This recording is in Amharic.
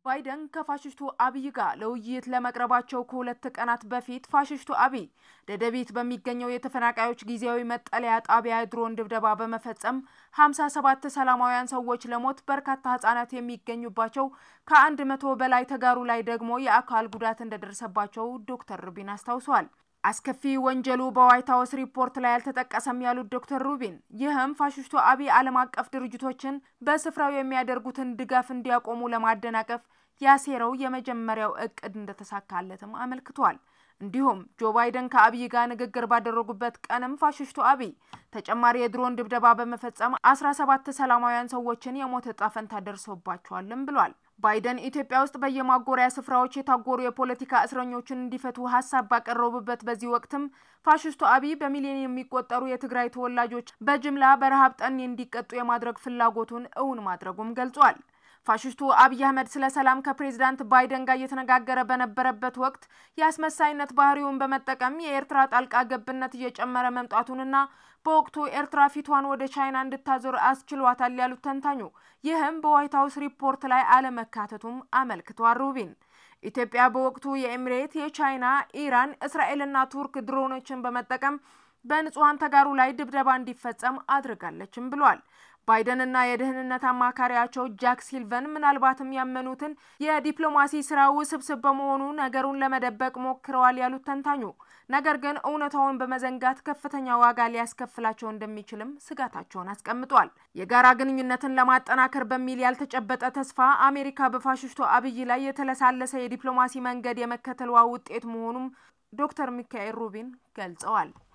ባይደን ከፋሽስቱ አብይ ጋር ለውይይት ለመቅረባቸው ከሁለት ቀናት በፊት ፋሽስቱ አብይ ደደቢት በሚገኘው የተፈናቃዮች ጊዜያዊ መጠለያ ጣቢያ ድሮን ድብደባ በመፈጸም ሀምሳ ሰባት ሰላማውያን ሰዎች ለሞት በርካታ ህጻናት የሚገኙባቸው ከአንድ መቶ በላይ ተጋሩ ላይ ደግሞ የአካል ጉዳት እንደደረሰባቸው ዶክተር ሩቢን አስታውሰዋል። አስከፊ ወንጀሉ በዋይት ሀውስ ሪፖርት ላይ አልተጠቀሰም ያሉት ዶክተር ሩቢን ይህም ፋሽስቱ አብይ ዓለም አቀፍ ድርጅቶችን በስፍራው የሚያደርጉትን ድጋፍ እንዲያቆሙ ለማደናቀፍ ያሴረው የመጀመሪያው እቅድ እንደተሳካለትም አመልክቷል። እንዲሁም ጆ ባይደን ከአብይ ጋር ንግግር ባደረጉበት ቀንም ፋሽስቱ አብይ ተጨማሪ የድሮን ድብደባ በመፈጸም አስራ ሰባት ሰላማውያን ሰዎችን የሞት እጣ ፈንታ ደርሶባቸዋልም ብሏል። ባይደን ኢትዮጵያ ውስጥ በየማጎሪያ ስፍራዎች የታጎሩ የፖለቲካ እስረኞችን እንዲፈቱ ሀሳብ ባቀረቡበት በዚህ ወቅትም ፋሽስቱ አብይ በሚሊዮን የሚቆጠሩ የትግራይ ተወላጆች በጅምላ በረሃብ ጠኔ እንዲቀጡ የማድረግ ፍላጎቱን እውን ማድረጉም ገልጿል። ፋሽስቱ አብይ አህመድ ስለ ሰላም ከፕሬዚዳንት ባይደን ጋር እየተነጋገረ በነበረበት ወቅት የአስመሳይነት ባህሪውን በመጠቀም የኤርትራ ጣልቃ ገብነት እየጨመረ መምጣቱንና በወቅቱ ኤርትራ ፊቷን ወደ ቻይና እንድታዞር አስችሏታል ያሉት ተንታኙ ይህም በዋይት ሀውስ ሪፖርት ላይ አለመካተቱም አመልክቷል። ሩቢን ኢትዮጵያ በወቅቱ የኤሚሬት፣ የቻይና፣ ኢራን፣ እስራኤልና ቱርክ ድሮኖችን በመጠቀም በንጹሐን ተጋሩ ላይ ድብደባ እንዲፈጸም አድርጋለችም ብሏል። ባይደንና የደህንነት አማካሪያቸው ጃክ ሲልቨን ምናልባትም ያመኑትን የዲፕሎማሲ ስራ ውስብስብ በመሆኑ ነገሩን ለመደበቅ ሞክረዋል ያሉት ተንታኙ፣ ነገር ግን እውነታውን በመዘንጋት ከፍተኛ ዋጋ ሊያስከፍላቸው እንደሚችልም ስጋታቸውን አስቀምጧል። የጋራ ግንኙነትን ለማጠናከር በሚል ያልተጨበጠ ተስፋ አሜሪካ በፋሽስቱ አብይ ላይ የተለሳለሰ የዲፕሎማሲ መንገድ የመከተሏ ውጤት መሆኑም ዶክተር ሚካኤል ሩቢን ገልጸዋል።